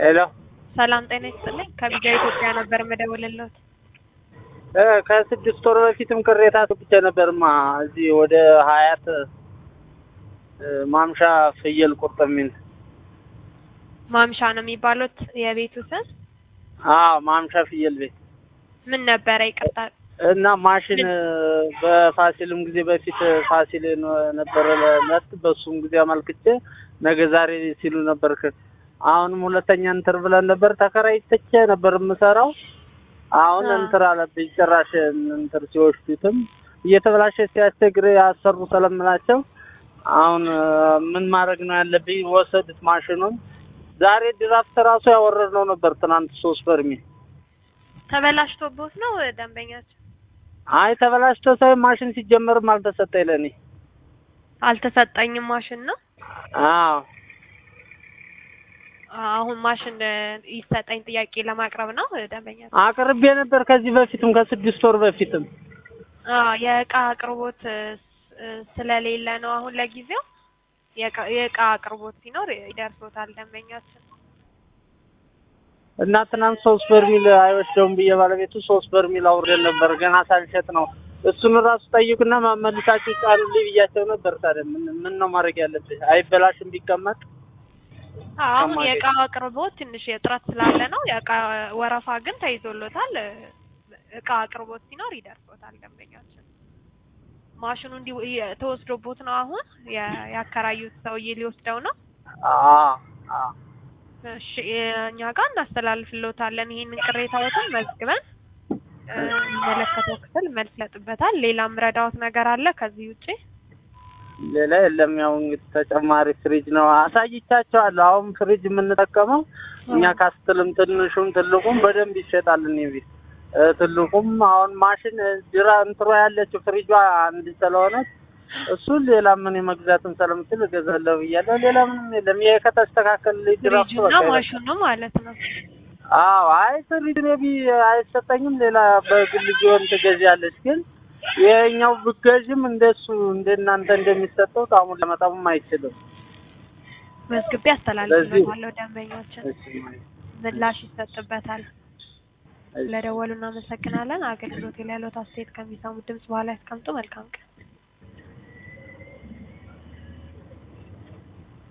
ሄሎ ሰላም ጤና ይስጥልኝ። ከቢጃ ኢትዮጵያ ነበር የምደውልልዎት። እ ከስድስት ወር በፊትም ቅሬታ ብቻ ነበርማ እዚህ ወደ ሀያት እ ማምሻ ፍየል ቁርጥ የሚል ማምሻ ነው የሚባሉት የቤቱ ስም አዎ ማምሻ ፍየል ቤት ምን ነበረ? ይቅርታ እና ማሽን እ በፋሲልም ጊዜ በፊት ፋሲል ነበረ ለት በሱም ጊዜ አመልክቼ ነገ ዛሬ ሲሉ ነበር። ከ- አሁንም ሁለተኛ እንትር ብለን ነበር ተከራይተቼ ነበር የምሰራው። አሁን አዎ። እንትር አለብኝ ጭራሽ እንትር ሲወስዱትም እየተበላሸ ሲያስቸግር ያሰሩ ስለምላቸው አሁን እ ምን ማድረግ ነው ያለብኝ? ወሰዱት ማሽኑን። ዛሬ ድራፍት ራሱ ያወረድነው ነበር ትናንት ሶስት በርሜል ተበላሽቶቦት ነው ደንበኛቸው? አይ ተበላሽቶ ሳይሆን ማሽን ሲጀመርም አልተሰጠኝ ለእኔ። አልተሰጠኝም ማሽን ነው። አዎ አሁን ማሽን እ ይሰጠኝ ጥያቄ ለማቅረብ ነው ደንበኛቸው? አቅርቤ ነበር ከዚህ በፊትም ከስድስት ወር በፊትም። አዎ የእቃ አቅርቦት እ ስ- ስለሌለ ነው አሁን ለጊዜው። የእቃ- የእቃ አቅርቦት ሲኖር ይደርሶታል ደንበኛችን። እና ትናንት ሶስት በርሚል አይወስደውም ብዬ ባለቤቱ ሶስት በርሚል አውርደን ነበር ገና ሳልሸጥ ነው። እሱን ራሱ ጠይቁና መልሳችሁ ጫኑልኝ ብያቸው ነበር። ታዲያ ምን ምን ነው ማድረግ ያለብህ? አይበላሽም ቢቀመጥ አዎ አሁን ከማለት- የእቃ አቅርቦት ትንሽ እጥረት ስላለ ነው። የእቃ ወረፋ ግን ተይዞሎታል። እ እቃ አቅርቦት ሲኖር ይደርሶታል ደንበኛችን። ማሽኑ እንዲሁ የ- ተወስዶቦት ነው አሁን የ- ያከራዩት ሰውዬ ሊወስደው ነው። አዎ አዎ እሺ እኛ ጋር እናስተላልፍልዎታለን። ይሄንን ቅሬታዎትን መዝግበን እ የሚመለከተው ክፍል መልስ ይሰጥበታል። ሌላም ረዳዎት ነገር አለ ከዚህ ውጪ? ሌላ የለም። ያው እንግዲህ ተጨማሪ ፍሪጅ ነው አሳይቻቸዋለሁ። አሁን ፍሪጅ የምንጠቀመው እኛ ካስትልም ትንሹም ትልቁም በደንብ ይሸጣል። እኔ ቤት እ ትልቁም አሁን ማሽን እ ድራ እንትሮ ያለችው ፍሪጇ አንድ ስለሆነች እሱን ሌላ ምን የመግዛትን ስለምችል እገዛለሁ ብያለሁ። ሌላ ምንም የለም። ይሄ ከተስተካከለልኝ ድራፍቱ ፍሪጁና በቃ ይበቃል። ማሽኑ ማለት ነው። አዎ አይ ፍሪጅ ሜቢ አይሰጠኝም። ሌላ በግል ቢሆን ትገዣለች። ግን ይሄኛው ብገዥም እንደሱ እንደናንተ እንደሚሰጠው ጣሙን ለመጣሙም አይችልም። መዝግቤ አስተላልፍልዎታለሁ። ደንበኛችን እሺ ምላሽ ይሰጥበታል። እሺ። ለደወሉ እናመሰግናለን። አገልግሎት ላይ ያለዎት አስተያየት ከሚሰሙት ድምጽ በኋላ ያስቀምጡ። መልካም ቀን።